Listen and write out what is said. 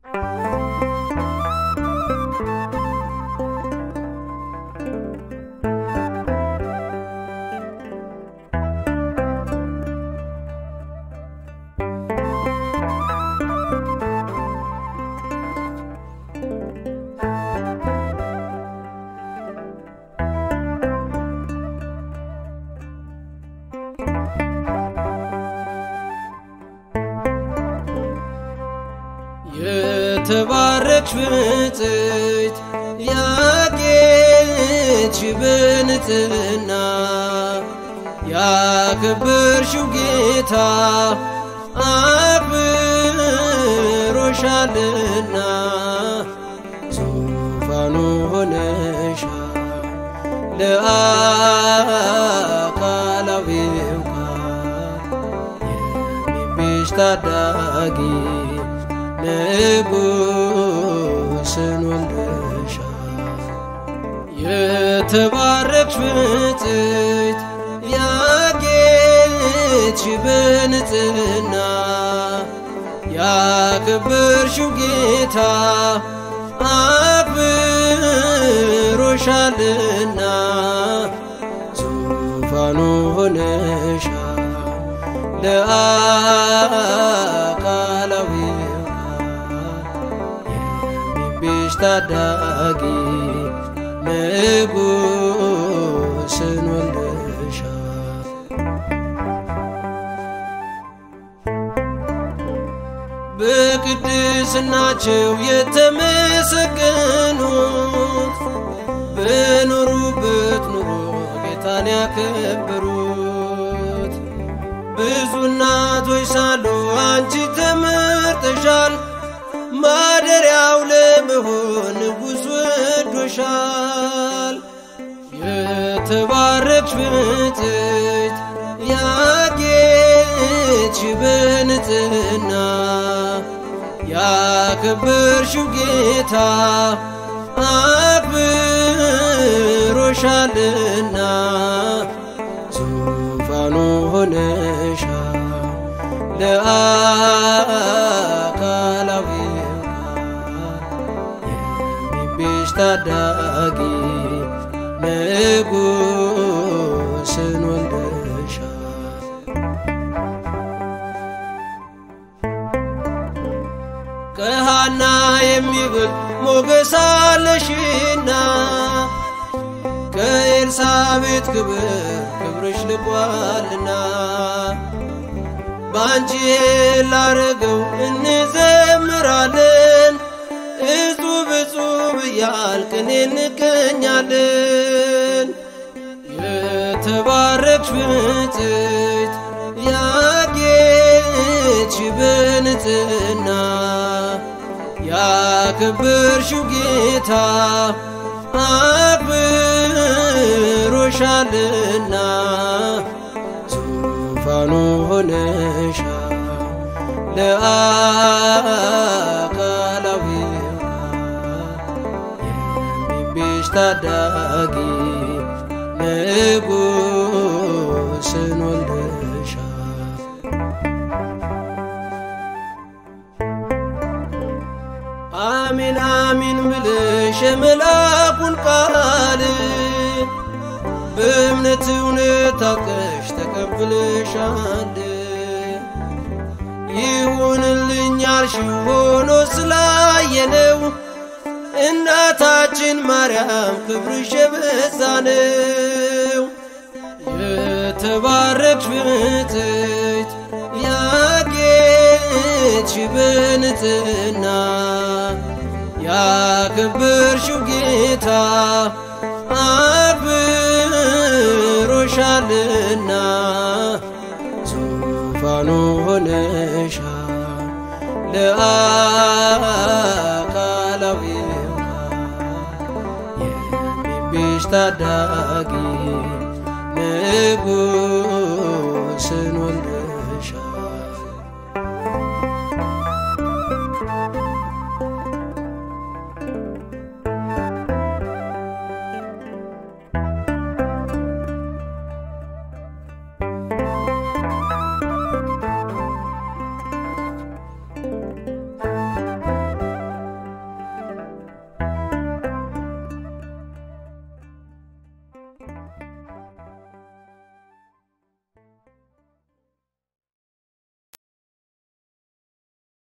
የተባረክሽ ብፅዕት ያጌጥሽ በንጽሕና ያከበርሽው ጌታ አክብሮሻልና ዙፋኑ ሆነሻል ለአካላዊው ቃል የሚቤዥ ታዳጊ ንጉሥን ወልደሻል። የተባረክሽ ብፅዕት ያጌጥሽ በንጽሕና ያከበርሽው ጌታ አክብሮሻልና ዙፋኑ ሆነሻል ለአካላዊ የሚቤዥ ታዳጊ ንጉሥን ወልደሻል። በቅድስናቸው የተመሰገኑት በኖሩበት ኑሮ ጌታን ያከበሩት ብዙ እናቶች ሳሉ አንቺ ተመርጠሻል። ማደሪያው ለመሆን ንጉሥ ወዶሻል። የተባረክሽ ብፅዕት ያጌጥሽ በንጽሕና ያከበርሽው ጌታ አክብሮሻልና ዙፋኑ ሆነሻል ለአካላዊ የሚቤዥ ታዳጊ ንጉሥን ወልደሻል። ከሃና የሚበልጥ ሞገስ አለሽና ከኤልሳቤጥ ክብር ክብርሽ ልቋልና በአንቺ ላረገው እንዘምራለን እጹብ እጹብ እያልቅን እንገኛለን። የተባረክሽ ብፅዕት ያጌጥሽ በንጽሕና ያከበርሽው ጌታ አክብሮሻልና ዙፋኑ ሆነሻል ለአካላዊ የሚቤዥ ታዳጊ ንጉሥን ወልደሻል። አሚን አሚን ብለሽ የመልአኩን ቃል በእምነት እውነት ታውቀሽ ተቀብለሻል። ይሁንልኝ ያልሽው ሆኖ ስላየነው እናታችን ማርያም ክብርሽ የበዛ ነው። የተባረክሽ ብፅዕት ያጌጥሽ በንጽሕና ያከበርሽው ጌታ አክብሮሻልና ዙፋኑ ሆነሻል ለአካላዊ የሚቤዥ ታዳጊ ንጉሥ